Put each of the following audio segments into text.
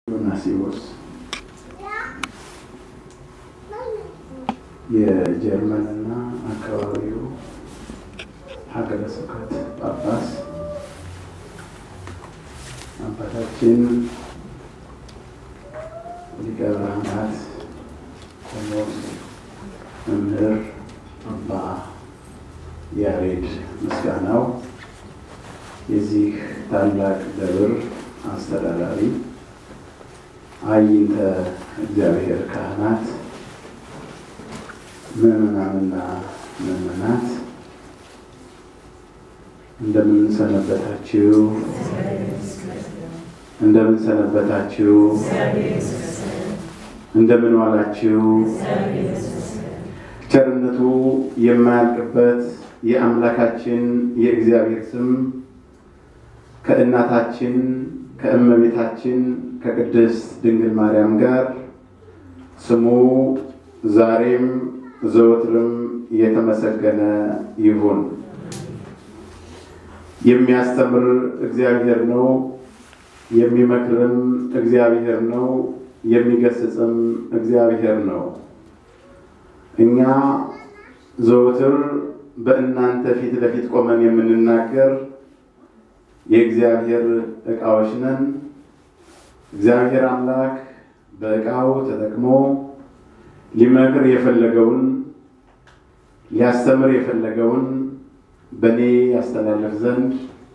ዮናሲዎስ የጀርመንና አካባቢው ሀገረ ስብከት ጳጳስ አባታችን ሊቀ ብርሃናት ቆሞስ መምህር አባ ያሬድ ምስጋናው የዚህ ታላቅ ደብር አስተዳዳሪ፣ አይንተ እግዚአብሔር ካህናት፣ ምዕመናንና ምዕመናት እንደምን ሰነበታችሁ? እንደምን ሰነበታችሁ? እንደምን ዋላችሁ? ቸርነቱ የማያልቅበት የአምላካችን የእግዚአብሔር ስም ከእናታችን ከእመቤታችን ከቅድስት ድንግል ማርያም ጋር ስሙ ዛሬም ዘወትርም የተመሰገነ ይሁን። የሚያስተምር እግዚአብሔር ነው። የሚመክርም እግዚአብሔር ነው። የሚገስጽም እግዚአብሔር ነው። እኛ ዘወትር በእናንተ ፊት ለፊት ቆመን የምንናገር የእግዚአብሔር ዕቃዎች ነን። እግዚአብሔር አምላክ በዕቃው ተጠቅሞ ሊመክር የፈለገውን ሊያስተምር የፈለገውን በእኔ ያስተላለፍ ዘንድ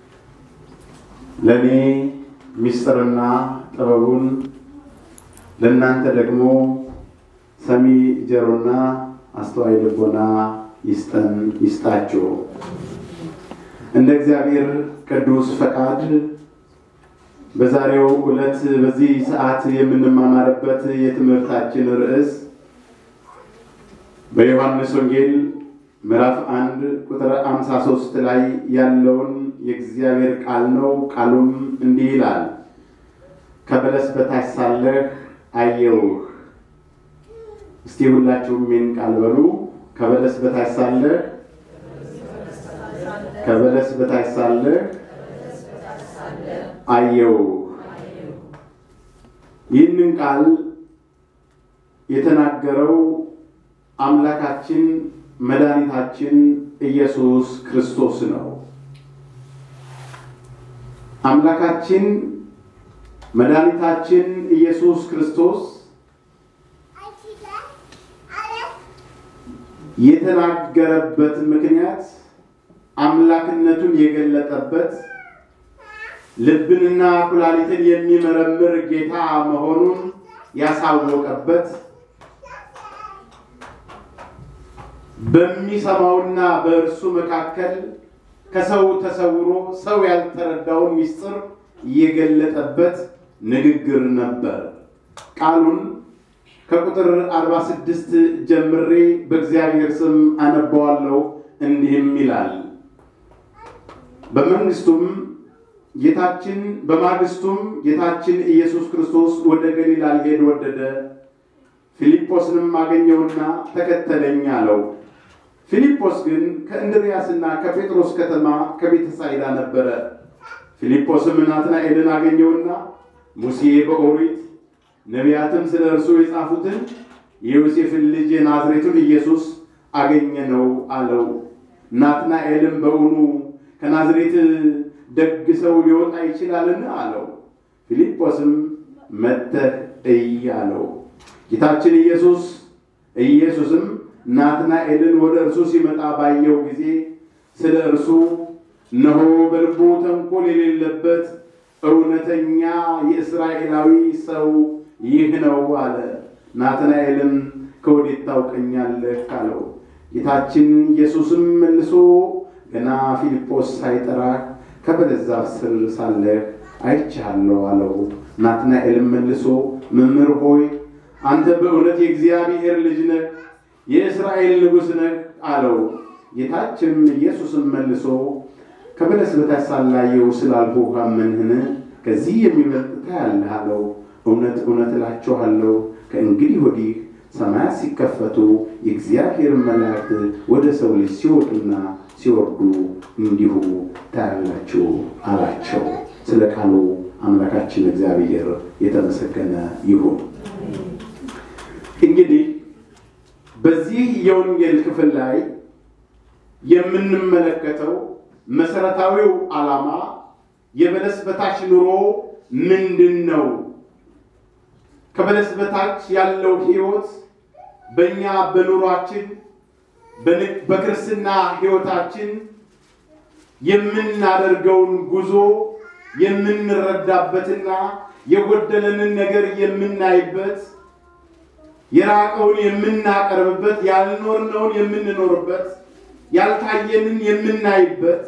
ለእኔ ምስጢርና ጥበቡን ለእናንተ ደግሞ ሰሚ ጆሮና አስተዋይ ልቦና ይስጠን ይስጣችሁ። እንደ እግዚአብሔር ቅዱስ ፈቃድ በዛሬው ዕለት በዚህ ሰዓት የምንማማርበት የትምህርታችን ርዕስ በዮሐንስ ወንጌል ምዕራፍ አንድ ቁጥር አምሳ ሶስት ላይ ያለውን የእግዚአብሔር ቃል ነው። ቃሉም እንዲህ ይላል፣ ከበለስ በታች ሳለህ አየሁህ። እስቲ ሁላችሁም ይህን ቃል በሉ። ከበለስ በታች ሳለህ ከበለስ በታች ሳለህ አየው። ይህንን ቃል የተናገረው አምላካችን መድኃኒታችን ኢየሱስ ክርስቶስ ነው። አምላካችን መድኃኒታችን ኢየሱስ ክርስቶስ የተናገረበት ምክንያት አምላክነቱን የገለጠበት ልብንና ኩላሊትን የሚመረምር ጌታ መሆኑን ያሳወቀበት በሚሰማውና በእርሱ መካከል ከሰው ተሰውሮ ሰው ያልተረዳውን ምስጢር የገለጠበት ንግግር ነበር። ቃሉን ከቁጥር 46 ጀምሬ በእግዚአብሔር ስም አነባዋለሁ። እንዲህም ይላል በመንግስቱም ጌታችን በማግስቱም ጌታችን ኢየሱስ ክርስቶስ ወደ ገሊላ ሊሄድ ወደደ። ፊልጶስንም አገኘውና ተከተለኝ አለው። ፊልጶስ ግን ከእንድርያስና ከጴጥሮስ ከተማ ከቤተሳይዳ ነበረ። ፊልጶስም ናትናኤልን አገኘውና ሙሴ በኦሪት ነቢያትም ስለ እርሱ የጻፉትን የዮሴፍን ልጅ የናዝሬቱን ኢየሱስ አገኘ ነው አለው። ናትናኤልም በእውኑ ከናዝሬት ደግ ሰው ሊወጣ ይችላልን? አለው። ፊልጶስም መጥተህ እይ አለው። ጌታችን ኢየሱስ ኢየሱስም ናትናኤልን ወደ እርሱ ሲመጣ ባየው ጊዜ ስለ እርሱ እነሆ በልቡ ተንኮል የሌለበት እውነተኛ የእስራኤላዊ ሰው ይህ ነው አለ። ናትናኤልም ከወዴት ታውቀኛለህ? አለው። ጌታችን ኢየሱስም መልሶ ገና ፊልጶስ ሳይጠራህ ከበለስ ዛፍ ስር ሳለህ አይቼሃለሁ አለው። ናትናኤልም መልሶ መምህር ሆይ አንተ በእውነት የእግዚአብሔር ልጅ ነህ፣ የእስራኤል ንጉሥ ነህ አለው። ጌታችንም ኢየሱስም መልሶ ከበለስ በታች ሳላየው ስላልኩህ አመንህን? ከዚህ የሚበልጥ ታያለህ አለው። እውነት እውነት እላችኋለሁ ከእንግዲህ ወዲህ ሰማያት ሲከፈቱ የእግዚአብሔር መላእክት ወደ ሰው ልጅ ሲወጡና ሲወርዱ እንዲሁ ታያላችሁ አላቸው። ስለ ቃሉ አምላካችን እግዚአብሔር የተመሰገነ ይሁን። እንግዲህ በዚህ የወንጌል ክፍል ላይ የምንመለከተው መሰረታዊው ዓላማ የበለስ በታች ኑሮ ምንድን ነው? ከበለስ በታች ያለው ሕይወት በእኛ በኑሯችን በክርስትና ሕይወታችን የምናደርገውን ጉዞ የምንረዳበትና የጎደለንን ነገር የምናይበት የራቀውን የምናቀርብበት ያልኖርነውን የምንኖርበት ያልታየንን የምናይበት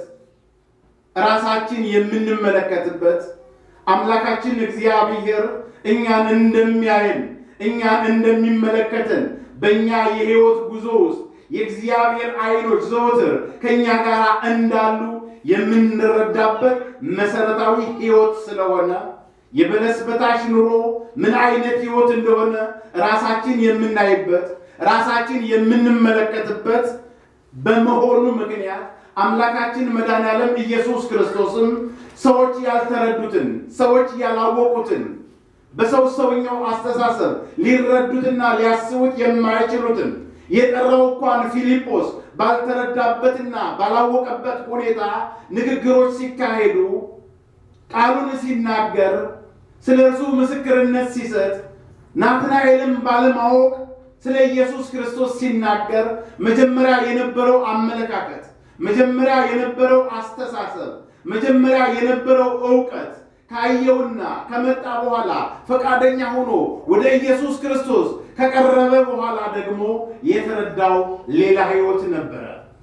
ራሳችን የምንመለከትበት አምላካችን እግዚአብሔር እኛን እንደሚያየን እኛን እንደሚመለከተን በእኛ የሕይወት ጉዞ ውስጥ የእግዚአብሔር ዓይኖች ዘወትር ከእኛ ጋር እንዳሉ የምንረዳበት መሰረታዊ ሕይወት ስለሆነ የበለስ በታች ኑሮ ምን አይነት ሕይወት እንደሆነ ራሳችን የምናይበት ራሳችን የምንመለከትበት በመሆኑ ምክንያት አምላካችን መድኃኔዓለም ኢየሱስ ክርስቶስም ሰዎች ያልተረዱትን ሰዎች ያላወቁትን በሰው ሰውኛው አስተሳሰብ ሊረዱትና ሊያስቡት የማይችሉትን የጠራው እንኳን ፊልጶስ ባልተረዳበትና ባላወቀበት ሁኔታ ንግግሮች ሲካሄዱ ቃሉን ሲናገር ስለ እርሱ ምስክርነት ሲሰጥ ናትናኤልም ባለማወቅ ስለ ኢየሱስ ክርስቶስ ሲናገር መጀመሪያ የነበረው አመለካከት፣ መጀመሪያ የነበረው አስተሳሰብ፣ መጀመሪያ የነበረው እውቀት ካየውና ከመጣ በኋላ ፈቃደኛ ሆኖ ወደ ኢየሱስ ክርስቶስ ከቀረበ በኋላ ደግሞ የተረዳው ሌላ ሕይወት ነበረ።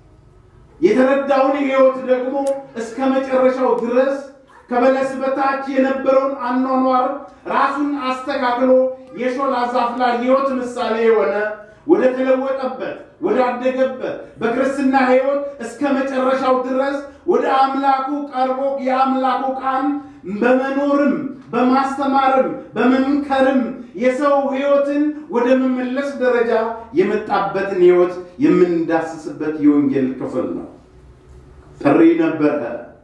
የተረዳውን ሕይወት ደግሞ እስከ መጨረሻው ድረስ ከበለስ በታች የነበረውን አኗኗር ራሱን አስተካክሎ የሾላ ዛፍ ላይ ሕይወት ምሳሌ የሆነ ወደ ተለወጠበት ወደ አደገበት በክርስትና ሕይወት እስከ መጨረሻው ድረስ ወደ አምላኩ ቀርቦ የአምላኩ ቃል በመኖርም በማስተማርም በመምከርም የሰው ሕይወትን ወደ መመለስ ደረጃ የመጣበትን ሕይወት የምንዳስስበት የወንጌል ክፍል ነው። ጥሪ ነበረ።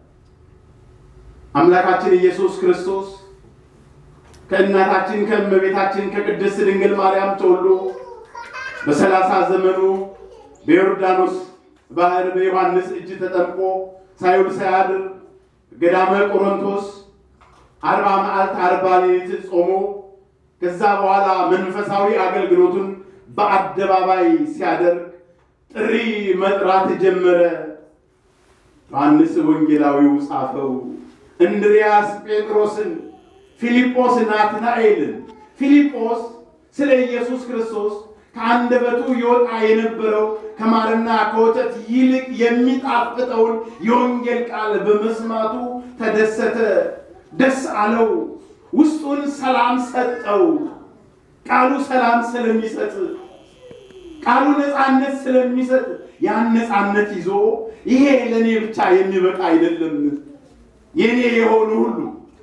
አምላካችን ኢየሱስ ክርስቶስ ከእናታችን ከእመቤታችን ከቅድስት ድንግል ማርያም ተወልዶ በሰላሳ ዘመኑ በዮርዳኖስ ባህር በዮሐንስ እጅ ተጠምቆ ሳይውል ሳያድር ገዳመ ቆሮንቶስ አርባ መዓልት አርባ ሌሊት ጾሞ ከዛ በኋላ መንፈሳዊ አገልግሎቱን በአደባባይ ሲያደርግ ጥሪ መጥራት ጀመረ። ዮሐንስ ወንጌላዊው ጻፈው። እንድርያስ ጴጥሮስን፣ ፊልጶስ ናትናኤልን። ፊልጶስ ስለ ኢየሱስ ክርስቶስ ከአንደበቱ ይወጣ የነበረው ከማርና ከወተት ይልቅ የሚጣፍጠውን የወንጌል ቃል በመስማቱ ተደሰተ፣ ደስ አለው። ውስጡን ሰላም ሰጠው። ቃሉ ሰላም ስለሚሰጥ፣ ቃሉ ነፃነት ስለሚሰጥ ያን ነፃነት ይዞ ይሄ ለእኔ ብቻ የሚበቃ አይደለም የኔ የሆኑ ሁሉ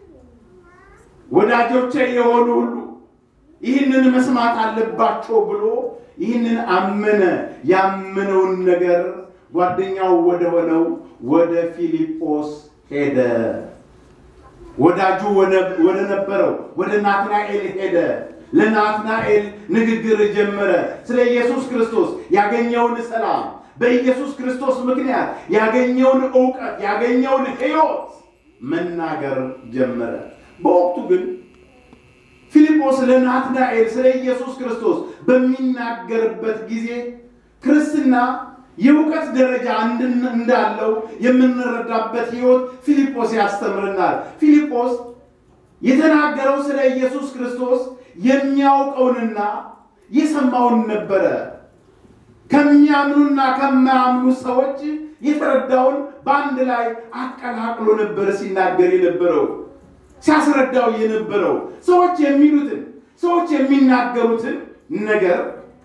ወዳጆቼ የሆኑ ሁሉ ይህንን መስማት አለባቸው ብሎ ይህንን አመነ። ያመነውን ነገር ጓደኛው ወደ ሆነው ወደ ፊልጶስ ሄደ። ወዳጁ ወደ ነበረው ወደ ናትናኤል ሄደ። ለናትናኤል ንግግር ጀመረ። ስለ ኢየሱስ ክርስቶስ ያገኘውን ሰላም፣ በኢየሱስ ክርስቶስ ምክንያት ያገኘውን እውቀት፣ ያገኘውን ሕይወት መናገር ጀመረ። በወቅቱ ግን ፊልጶስ ለናትናኤል ስለ ኢየሱስ ክርስቶስ በሚናገርበት ጊዜ ክርስትና የእውቀት ደረጃ እንዳለው የምንረዳበት ሕይወት ፊልጶስ ያስተምርናል። ፊልጶስ የተናገረው ስለ ኢየሱስ ክርስቶስ የሚያውቀውንና የሰማውን ነበረ። ከሚያምኑና ከማያምኑ ሰዎች የተረዳውን በአንድ ላይ አቀላቅሎ ነበር ሲናገር የነበረው ሲያስረዳው የነበረው ሰዎች የሚሉትን ሰዎች የሚናገሩትን ነገር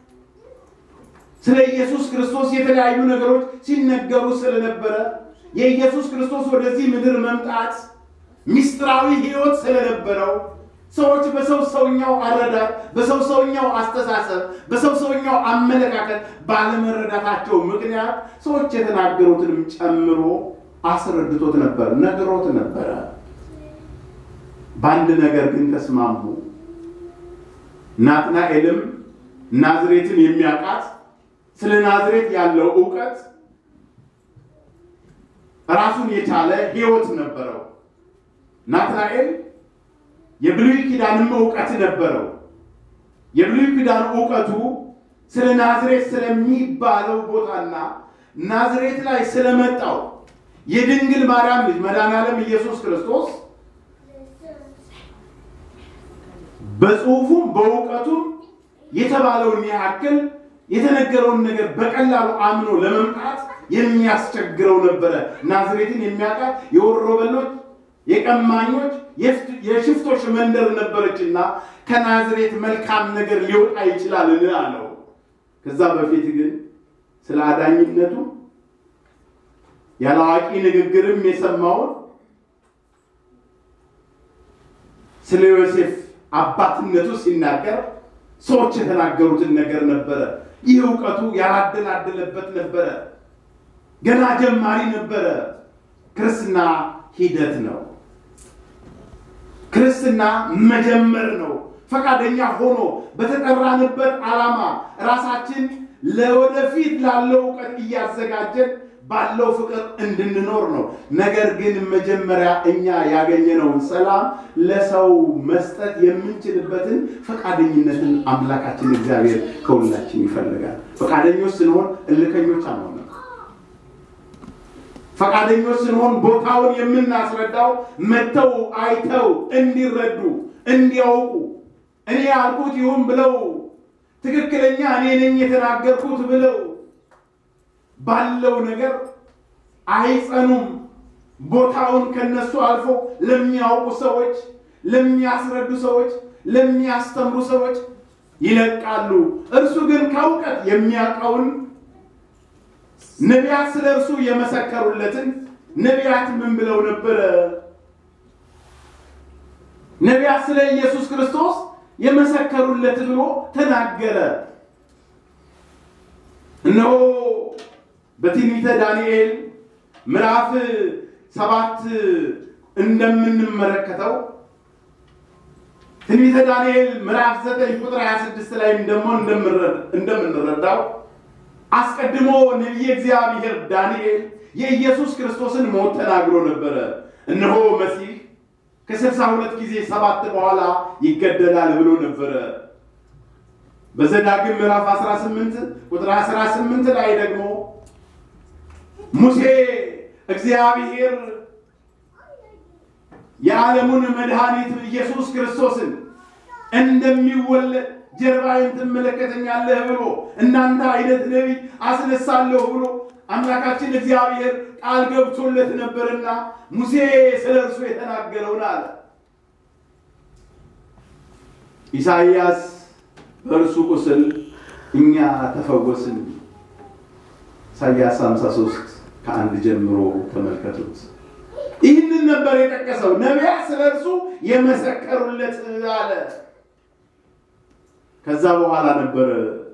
ስለ ኢየሱስ ክርስቶስ የተለያዩ ነገሮች ሲነገሩ ስለነበረ የኢየሱስ ክርስቶስ ወደዚህ ምድር መምጣት ምስጢራዊ ሕይወት ስለነበረው ሰዎች በሰው ሰውኛው አረዳድ፣ በሰው ሰውኛው አስተሳሰብ፣ በሰው ሰውኛው አመለካከት ባለመረዳታቸው ምክንያት ሰዎች የተናገሩትንም ጨምሮ አስረድቶት ነበር፣ ነግሮት ነበረ። በአንድ ነገር ግን ተስማሙ። ናትናኤልም ናዝሬትን የሚያውቃት ስለ ናዝሬት ያለው እውቀት ራሱን የቻለ ሕይወት ነበረው። ናትናኤል የብሉይ ኪዳንም እውቀት ነበረው። የብሉይ ኪዳን እውቀቱ ስለ ናዝሬት ስለሚባለው ቦታና ናዝሬት ላይ ስለመጣው የድንግል ማርያም ልጅ መድኃኔዓለም ኢየሱስ ክርስቶስ በጽሁፉም በእውቀቱም የተባለውን ያክል የተነገረውን ነገር በቀላሉ አምኖ ለመምጣት የሚያስቸግረው ነበረ። ናዝሬትን የሚያውቃት የወሮበሎች፣ የቀማኞች፣ የሽፍቶች መንደር ነበረችና ከናዝሬት መልካም ነገር ሊወጣ ይችላል አለው። ከዛ በፊት ግን ስለ አዳኝነቱ ያለ አዋቂ ንግግርም የሰማውን ስለ ዮሴፍ አባትነቱ ሲናገር ሰዎች የተናገሩትን ነገር ነበረ። ይህ እውቀቱ ያላደላደለበት ነበረ። ገና ጀማሪ ነበረ። ክርስትና ሂደት ነው። ክርስትና መጀመር ነው። ፈቃደኛ ሆኖ በተጠራንበት ዓላማ ራሳችን ለወደፊት ላለው እውቀት እያዘጋጀን ባለው ፍቅር እንድንኖር ነው። ነገር ግን መጀመሪያ እኛ ያገኘነውን ሰላም ለሰው መስጠት የምንችልበትን ፈቃደኝነትን አምላካችን እግዚአብሔር ከሁላችን ይፈልጋል። ፈቃደኞች ስንሆን እልከኞች አንሆንም። ፈቃደኞች ስንሆን ቦታውን የምናስረዳው መጥተው አይተው እንዲረዱ እንዲያውቁ እኔ ያልኩት ይሁን ብለው ትክክለኛ እኔ ነኝ የተናገርኩት ብለው ባለው ነገር አይጸኑም። ቦታውን ከነሱ አልፎ ለሚያውቁ ሰዎች፣ ለሚያስረዱ ሰዎች፣ ለሚያስተምሩ ሰዎች ይለቃሉ። እርሱ ግን ከእውቀት የሚያውቀውን ነቢያት ስለ እርሱ የመሰከሩለትን ነቢያት ምን ብለው ነበረ? ነቢያት ስለ ኢየሱስ ክርስቶስ የመሰከሩለት ብሎ ተናገረ። እነሆ በትንቢተ ዳንኤል ምዕራፍ ሰባት እንደምንመለከተው ትንቢተ ዳንኤል ምዕራፍ ዘጠኝ ቁጥር 26 ላይ ደግሞ እንደምንረዳው አስቀድሞ ነቢየ እግዚአብሔር ዳንኤል የኢየሱስ ክርስቶስን ሞት ተናግሮ ነበረ። እነሆ መሲህ ከስልሳ ሁለት ጊዜ ሰባት በኋላ ይገደላል ብሎ ነበረ። በዘዳግም ምዕራፍ 18 ቁጥር 18 ላይ ደግሞ ሙሴ እግዚአብሔር የዓለሙን መድኃኒት ኢየሱስ ክርስቶስን እንደሚወለድ ጀርባዬን ትመለከተኛለህ ብሎ እናንተ አይነት ነቢይ አስነሳለሁ ብሎ አምላካችን እግዚአብሔር ቃል ገብቶለት ነበርና ሙሴ ስለ እርሱ የተናገረውን አለ። ኢሳይያስ በእርሱ ቁስል እኛ ተፈወስን። ኢሳይያስ 53 ከአንድ ጀምሮ ተመልከቱት። ይህንን ነበር የጠቀሰው። ነቢያት ስለ እርሱ የመሰከሩለት አለ። ከዛ በኋላ ነበር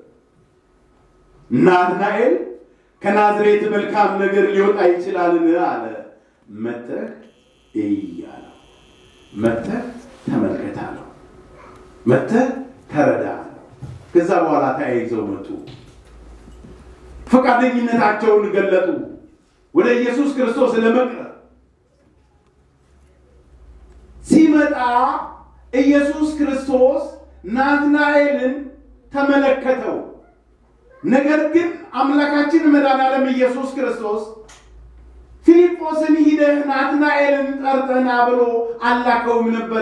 ናትናኤል ከናዝሬት መልካም ነገር ሊወጣ ይችላልን አለ። መጥተህ እይ አለው። መጥተህ ተመልከት አለው። መጥተህ ተረዳ አለው። ከዛ በኋላ ተያይዘው መጡ። ፈቃደኝነታቸውን ገለጡ ወደ ኢየሱስ ክርስቶስ ለመቅረብ ሲመጣ ኢየሱስ ክርስቶስ ናትናኤልን ተመለከተው። ነገር ግን አምላካችን መድኃኔዓለም ኢየሱስ ክርስቶስ ፊልጶስን ሂደህ ናትናኤልን ጠርተና ብሎ አላከውም ነበረ።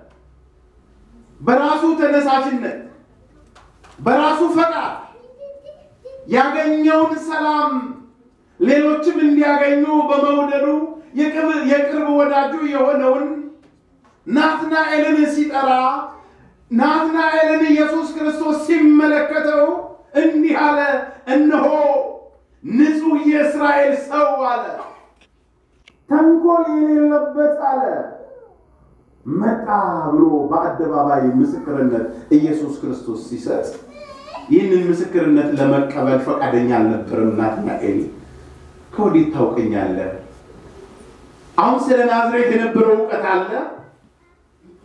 በራሱ ተነሳሽነት፣ በራሱ ፈቃድ ያገኘውን ሰላም ሌሎችም እንዲያገኙ በመውደዱ የቅርብ ወዳጁ የሆነውን ናትናኤልን ሲጠራ ናትናኤልን ኢየሱስ ክርስቶስ ሲመለከተው እንዲህ አለ፣ እነሆ ንጹሕ የእስራኤል ሰው አለ፣ ተንኮል የሌለበት አለ። መጣ ብሎ በአደባባይ ምስክርነት ኢየሱስ ክርስቶስ ሲሰጥ ይህንን ምስክርነት ለመቀበል ፈቃደኛ አልነበረም ናትናኤል። ከወዴት ታውቀኛለህ? አሁን ስለ ናዝሬት የነበረው እውቀት አለ።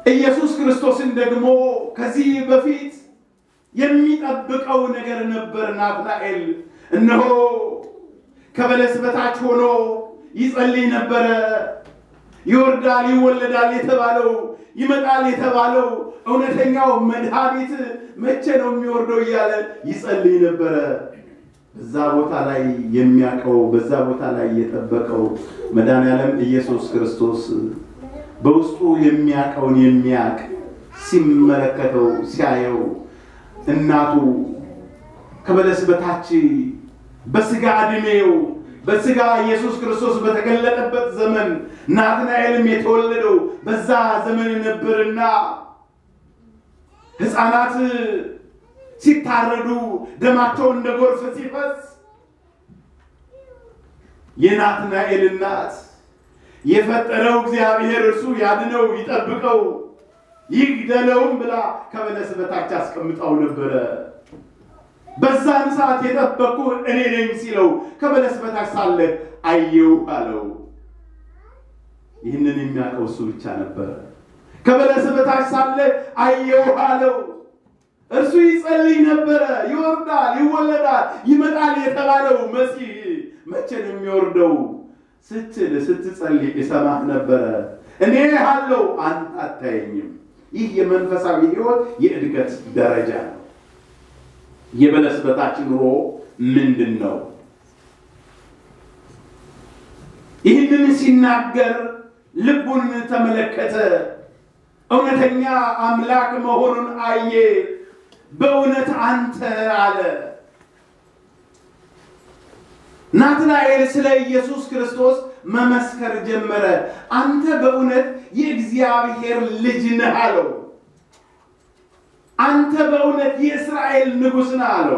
ኢየሱስ ክርስቶስን ደግሞ ከዚህ በፊት የሚጠብቀው ነገር ነበር። ናትናኤል እነሆ ከበለስ በታች ሆኖ ይጸልይ ነበረ። ይወርዳል፣ ይወለዳል የተባለው ይመጣል የተባለው እውነተኛው መድኃኒት መቼ ነው የሚወርደው እያለ ይጸልይ ነበረ። በዛ ቦታ ላይ የሚያውቀው በዛ ቦታ ላይ የጠበቀው መድኃኔዓለም ኢየሱስ ክርስቶስ በውስጡ የሚያውቀውን የሚያውቅ ሲመለከተው ሲያየው እናቱ ከበለስ በታች በስጋ ዕድሜው በስጋ ኢየሱስ ክርስቶስ በተገለጠበት ዘመን ናትናኤልም የተወለደው በዛ ዘመን ነበርና ሕፃናት ሲታረዱ ደማቸው እንደ ጎርፍ ሲፈስ የናትናኤል እናት የፈጠረው እግዚአብሔር እርሱ ያድነው ይጠብቀው ይግደለውም ብላ ከበለስ በታች አስቀምጣው ነበረ። በዛን ሰዓት የጠበቅኩ እኔ ነኝ ሲለው ከበለስ በታች ሳለ አየው አለው። ይህንን የሚያውቀው እሱ ብቻ ነበረ። ከበለስ በታች ሳለ አየው አለው። እርሱ ይጸልይ ነበረ። ይወርዳል፣ ይወለዳል፣ ይመጣል የተባለው መሲህ መቼ ነው የሚወርደው ስትል ስትጸልይ እሰማህ ነበረ። እኔ አለው አንተ አታየኝም። ይህ የመንፈሳዊ ሕይወት የእድገት ደረጃ ነው። የበለስ በታች ኑሮ ምንድን ነው? ይህንን ሲናገር ልቡን ተመለከተ። እውነተኛ አምላክ መሆኑን አየ። በእውነት አንተ አለ። ናትናኤል ስለ ኢየሱስ ክርስቶስ መመስከር ጀመረ። አንተ በእውነት የእግዚአብሔር ልጅ ነህ አለው። አንተ በእውነት የእስራኤል ንጉሥ ነህ አለው።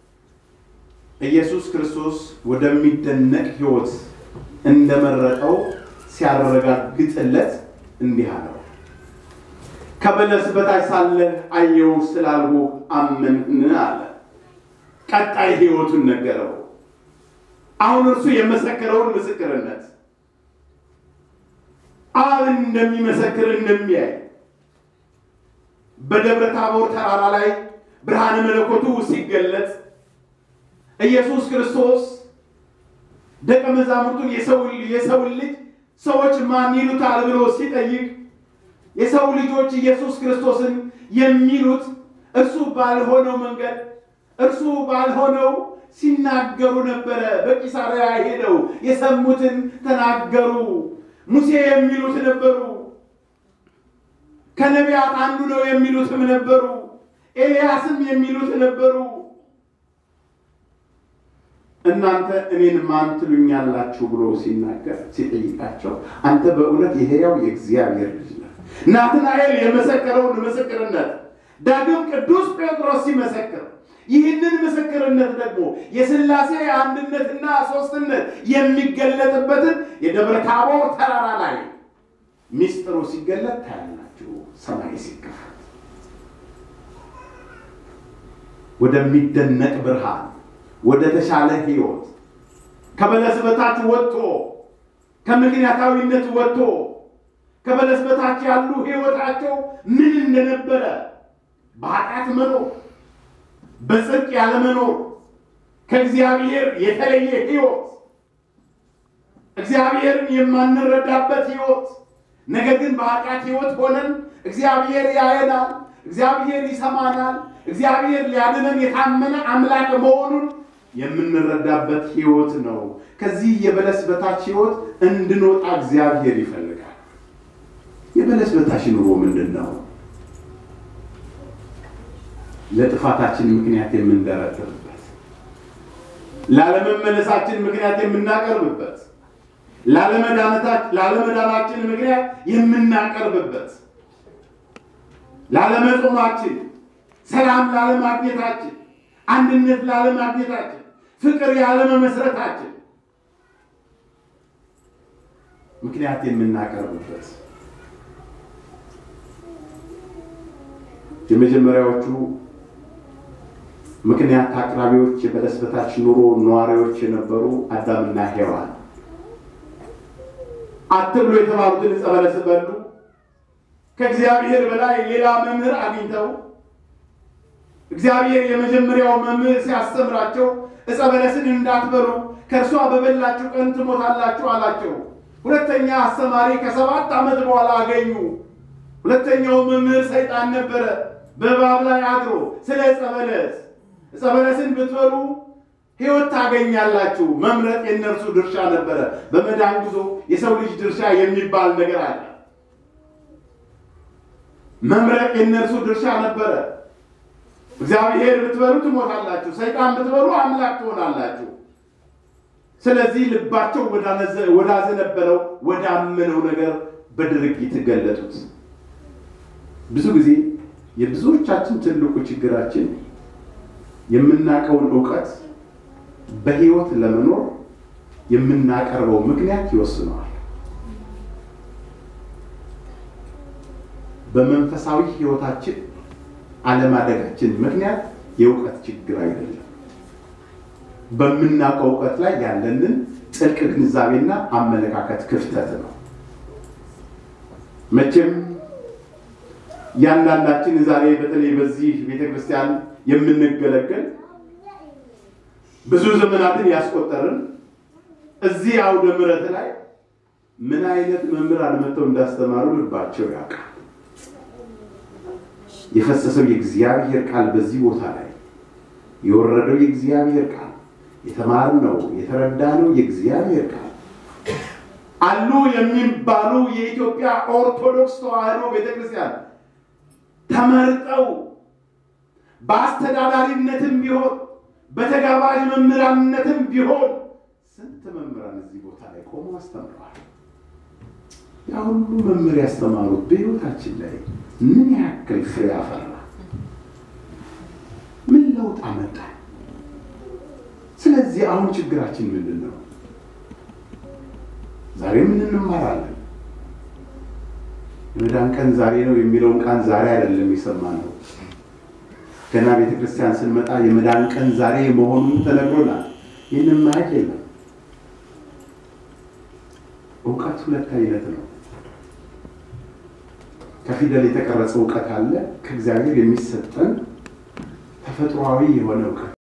ኢየሱስ ክርስቶስ ወደሚደነቅ ሕይወት እንደመረጠው ሲያረጋግጥለት እንዲህ አለው። ከበለስ በታች ሳለህ አየሁ ስላልሁህ አመንህን አለ። ቀጣይ ሕይወቱን ነገረው። አሁን እርሱ የመሰከረውን ምስክርነት አብ እንደሚመሰክር እንደሚያይ በደብረ ታቦር ተራራ ላይ ብርሃነ መለኮቱ ሲገለጥ ኢየሱስ ክርስቶስ ደቀ መዛሙርቱን የሰውን ልጅ ሰዎች ማን ይሉታል ብሎ ሲጠይቅ የሰው ልጆች ኢየሱስ ክርስቶስን የሚሉት እርሱ ባልሆነው መንገድ እርሱ ባልሆነው ሲናገሩ ነበረ። በቂሳርያ ሄደው የሰሙትን ተናገሩ። ሙሴ የሚሉት ነበሩ። ከነቢያት አንዱ ነው የሚሉትም ነበሩ። ኤልያስም የሚሉት ነበሩ። እናንተ እኔን ማን ትሉኛላችሁ ብሎ ሲናገር ሲጠይቃቸው አንተ በእውነት የሕያው የእግዚአብሔር ልጅ ነህ። ናትናኤል የመሰከረውን ምስክርነት ዳግም ቅዱስ ጴጥሮስ ሲመሰክር ይህንን ምስክርነት ደግሞ የሥላሴ አንድነትና ሦስትነት የሚገለጥበትን የደብረ ታቦር ተራራ ላይ ሚስጥሩ ሲገለጥ ታያላችሁ። ሰማይ ሲከፈት ወደሚደነቅ ብርሃን፣ ወደ ተሻለ ሕይወት ከበለስ በታች ወጥቶ ከምክንያታዊነት ወጥቶ ከበለስ በታች ያሉ ሕይወታቸው ምን እንደነበረ በኃጢአት መኖር በጽድቅ ያለመኖር ከእግዚአብሔር የተለየ ሕይወት እግዚአብሔርን የማንረዳበት ሕይወት ነገር ግን በኃጢአት ሕይወት ሆነን እግዚአብሔር ያየናል፣ እግዚአብሔር ይሰማናል፣ እግዚአብሔር ሊያድነን የታመነ አምላክ መሆኑን የምንረዳበት ሕይወት ነው። ከዚህ የበለስ በታች ሕይወት እንድንወጣ እግዚአብሔር ይፈልጋል። የበለስ በታች ኑሮ ምንድን ነው? ለጥፋታችን ምክንያት የምንደረድርበት፣ ላለመመለሳችን ምክንያት የምናቀርብበት፣ ላለመዳናችን ምክንያት የምናቀርብበት፣ ላለመጾማችን፣ ሰላም ላለማግኘታችን፣ አንድነት ላለማግኘታችን፣ ፍቅር ያለመመስረታችን ምክንያት የምናቀርብበት የመጀመሪያዎቹ ምክንያት አቅራቢዎች የበለስ በታች ኑሮ ነዋሪዎች የነበሩ አዳምና ሔዋን አትብሎ የተባሉትን ዕፀ በለስ በሉ። ከእግዚአብሔር በላይ ሌላ መምህር አግኝተው እግዚአብሔር የመጀመሪያው መምህር ሲያስተምራቸው ዕፀ በለስን እንዳትበሉ ከእርሷ በበላችሁ ቀን ትሞታላችሁ አላቸው። ሁለተኛ አስተማሪ ከሰባት ዓመት በኋላ አገኙ። ሁለተኛው መምህር ሰይጣን ነበረ። በእባብ ላይ አድሮ ስለ ዕፀ በለስ ዕፀ በለስን ብትበሉ ሕይወት ታገኛላችሁ። መምረጥ የእነርሱ ድርሻ ነበረ። በመዳን ጉዞ የሰው ልጅ ድርሻ የሚባል ነገር አለ። መምረጥ የእነርሱ ድርሻ ነበረ። እግዚአብሔር ብትበሉ ትሞታላችሁ፣ ሰይጣን ብትበሉ አምላክ ትሆናላችሁ። ስለዚህ ልባቸው ወዳዘነበለው ወዳመነው ነገር በድርጊት ገለጡት። ብዙ ጊዜ የብዙዎቻችን ትልቁ ችግራችን የምናውቀውን እውቀት በሕይወት ለመኖር የምናቀርበው ምክንያት ይወስነዋል። በመንፈሳዊ ሕይወታችን አለማደጋችን ምክንያት የእውቀት ችግር አይደለም። በምናውቀው እውቀት ላይ ያለንን ጥልቅ ግንዛቤና አመለካከት ክፍተት ነው። መቼም እያንዳንዳችን ዛሬ በተለይ በዚህ ቤተ ክርስቲያን የምንገለገል ብዙ ዘመናትን ያስቆጠርን እዚህ አውደ ምሕረት ላይ ምን አይነት መምህራን መጥተው እንዳስተማሩ ልባቸው ያውቃል። የፈሰሰው የእግዚአብሔር ቃል በዚህ ቦታ ላይ የወረደው የእግዚአብሔር ቃል የተማርነው የተረዳነው የእግዚአብሔር ቃል አሉ የሚባሉ የኢትዮጵያ ኦርቶዶክስ ተዋሕዶ ቤተክርስቲያን ተመርጠው በአስተዳዳሪነትም ቢሆን በተጋባዥ መምህራንነትም ቢሆን ስንት መምህራን እዚህ ቦታ ላይ ቆመው አስተምረዋል። ያ ሁሉ መምህር ያስተማሩት በሕይወታችን ላይ ምን ያክል ፍሬ አፈራ? ምን ለውጥ አመጣ? ስለዚህ አሁን ችግራችን ምንድን ነው? ዛሬ ምን እንማራለን? የመዳን ቀን ዛሬ ነው የሚለውን ቃል ዛሬ አይደለም የሰማነው። ገና ቤተ ክርስቲያን ስንመጣ የመዳን ቀን ዛሬ መሆኑን ተነግሮናል። ይህንን ማየት የለም። እውቀት ሁለት አይነት ነው። ከፊደል የተቀረጸ እውቀት አለ። ከእግዚአብሔር የሚሰጠን ተፈጥሯዊ የሆነ እውቀት